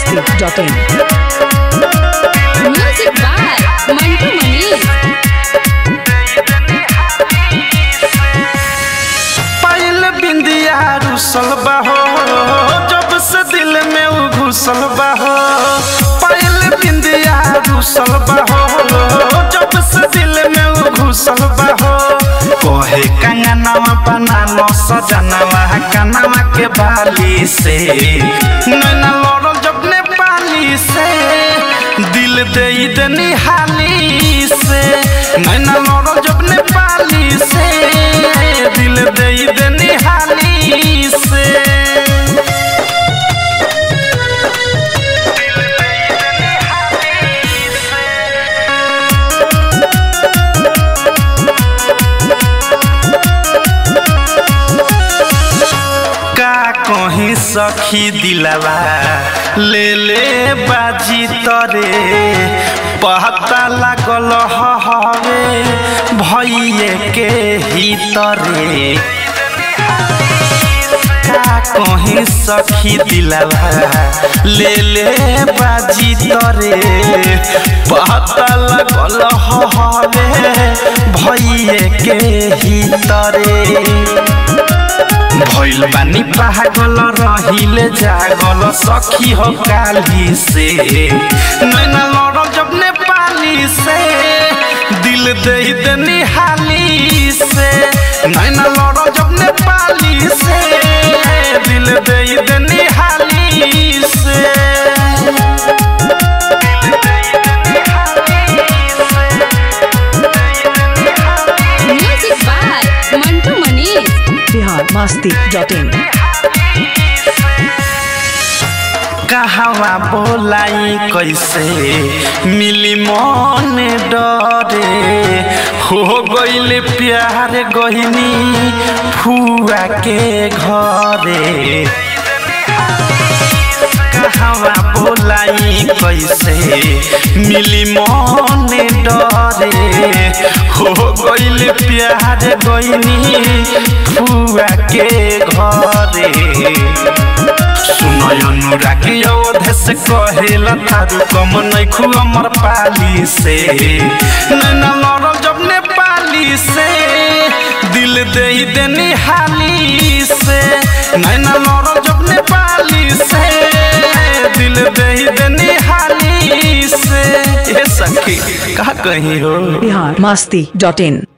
biharmasti.in Music by Mantu Manish. पायल बिंदिया रुसल बाहो जब से दिल में उ घुसल बाहो पायल बिंदिया रुसल बाहो जब से दिल में उ घुसल बाहो कोहे कंगनवा बना लो सजनवा कनवा के बाली से नैना लड़ो जब ने पाली से दिल दे दनी हाली से नैना लड़ो जब ने पाली से दिल दे दनी हाली से का कहीं सखी दिलवा ले ले बाजी तरे पता लागल हवे भैये के ही तरे का कहीं सखी दिलवा ले ले बाजी तरे पता लागल हवे भैये के ही तरे भइल बानी पागल रहिले जागल सखी हो काली से नैना लड़ जब ने पाली से दिल दे दनी हाली से नैना लड़ जब ने पाली से दिल दे दनी हाली से Music by Mantu Manish. biharmasti.in कहवा बोलाई कैसे मिली मन डरे हो गईल प्यार गहिनी फुआ के घरे कहवा बोलाई कैसे मिली मन डरे हो गईल प्यार गहिनी फुआ के घरे सुनय अनुरागी अवधे से कहेला थारू कम नैखु अमर पाली से नैना लड़ल जब ने पाली से दिल दे देनी हाली से नैना लड़ल जब ने पाली से दिल दे देनी हाली से ए सखी का कहीं हो biharmasti.in